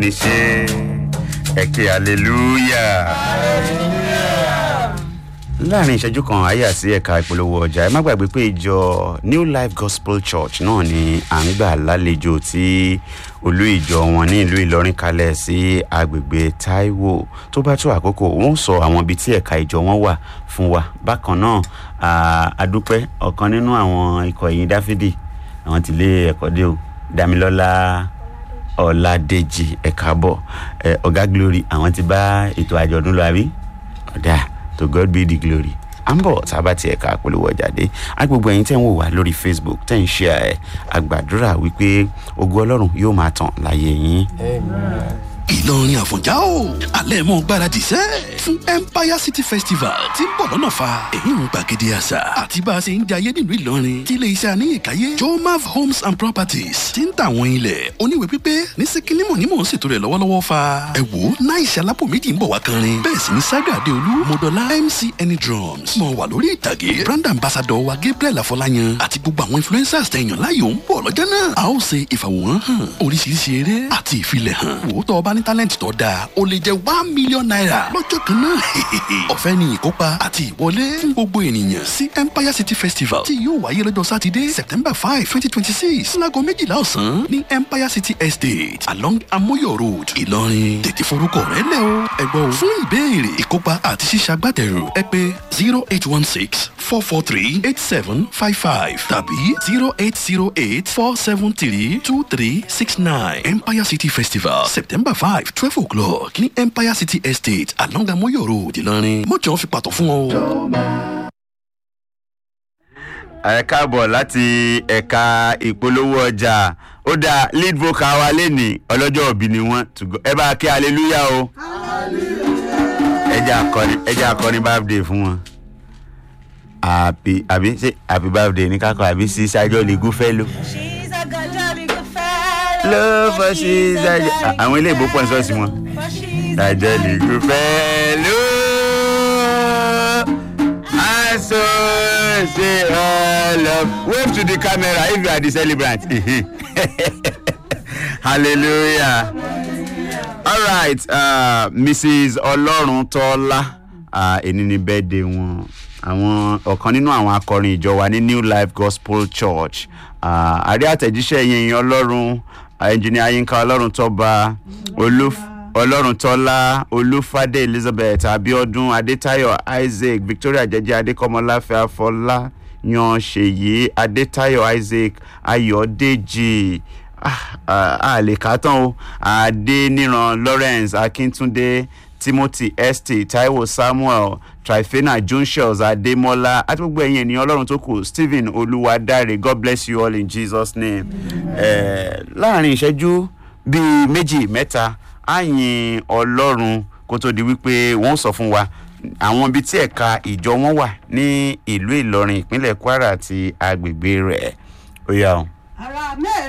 ní ṣe ẹ̀kẹ́ hallelujah. láàrin ìṣẹ́jú kan àyà sí ẹ̀ka ìpolówó ọjà ẹ má gbàgbé pé ìjọ new life gospel church náà ni à ń gbà lálejò tí olú ìjọ wọn ní ìlú ìlọrin kalẹ̀ sí agbègbè taiwo tó bá tó àkókò wọn sọ àwọn ibi tí ẹ̀ka ìjọ wọn wà fún wa bákan náà adúpẹ́ ọ̀kan nínú àwọn ikọ̀ ẹ̀yìn dáfídì àwọn tìlé ẹ̀kọ́ dé o damilọ́lá ọ̀làdèjì ẹ̀ka bọ̀ ọ̀gá glory àwọn ti bá ètò àjọ̀dún lọ àbí ọ̀dà to god be the glory à ń bọ̀ tá a bá tiẹ̀ ká polówó jáde agbègbè ẹ̀yin tẹ́ ń wò wá lórí facebook tẹ́ ń ṣe ẹ̀ àgbàdúrà wípé ogun ọlọ́run yóò máa tàn láyé yín. ìlọrin àfọ̀njá o alẹ́ mọ́ gbáradì sẹ́ fún empire city festival tí ń bọ̀ lọ́nà fa èyí ń gbàgede àṣà àti bá a ṣe ń jayé nílùú ìlọrin tí ilé iṣẹ́ àníyànkáyé jomav homes and properties ti ń tà àwọn ilẹ̀ oníwèé pípé ní síkínímù ní mò ń ṣètò rẹ̀ lọ́wọ́lọ́wọ́ fa ẹ wò náà ìṣẹ́ alápò méjì ń bọ̀ wá kanrin bẹ́ẹ̀ sì ni saga adeolu modola mc any drums mọ̀ wà lórí ìtàgé brand ambassador wa gabriel afọláyan àti gbogbo àwọn influencers tẹ̀yàn láyò ń bọ̀ lọ́jọ́ náà a ó ṣe ìfàwòrán hàn oríṣiríṣi eré àti ìfilẹ̀ hàn wò ó tọ́ ọba ní talent tó dáa ó lè jẹ́ one million naira lọ́jọ́ kan náà ọ̀fẹ́ ni ìkópa àti ìwọlé fún gbogbo ènìyàn sí empire city festival tí yóò wáyé lọ́jọ́ sátidé september five twenty twenty six láago méjìlá ọ̀sán ní empire city estate along amoyo road ìlọrin tètè forúkọ rẹ lẹ o ẹgbọ́n o fún ìbéèrè ìkópa àti ṣíṣàgbátẹrù ẹ pé zero eight one six four four three eight seven five five tàbí zero eight zero eight four seven three two three six nine empire city festival september five twelve o'clock ní empire city estate along amoyo road ìlọrin mọ̀jọ́ fi pàtó fún ọ. ẹ káàbọ̀ láti ẹ̀ka ìpolówó ọjà ó dáa lead vocal wa lẹ́nìí ọlọ́jọ́ òbí ni wọ́n ẹ bá kí hallelujah o ẹjẹ akọrin ẹjẹ akọrin birthday fún wọn happy àbí ṣe happy birthday ní kakọ àbí sí sájọ́ lè gúfẹ́ ló. She's a good jolly good fellow. ló fọ́ sí sájọ́ àwọn ilé ìbò pọ̀ ń sọ́ọ̀sì wọn. For she's sájọ́ lè gúfẹ́ ló. aṣọ ṣe ọlọ wave to the camera if you are the celebrant hallelujah all right uh, mrs ọlọ́runtọ́lá èní ní bẹ́ẹ̀dẹ̀ wọn àwọn ọ̀kan nínú àwọn akọrin ìjọ wa ní new life gospel church àrí àtẹ̀jíṣẹ́ yẹn ọlọ́run engineer yinka ọlọ́run tọ́ba olúf ọlọ́run tọ́lá olúfadé elizabeth abiodun adétayọ isaac victoria jẹjẹ adékọmọláfẹ afọlá yan ṣèyí adétayọ isaac ayọ̀dèjì a lè kà á tán o adéníran lawrence akíntúndé timothy st taiwo samuel trifena junshels ademola àti gbogbo ẹ̀yin ènìyàn ọlọ́run tó kù stephen olúwadáre god bless you all in jesus name láàrin ìṣẹ́jú bíi méjì mẹ́ta àyìn ọlọ́run kó tó di wípé wọ́n sọ fún wa àwọn ibi tí ẹ̀ka ìjọ wọn wà ní ìlú ìlọrin ìpínlẹ̀ kwara àti agbègbè rẹ̀ ó yà ó. ara mẹ́rin.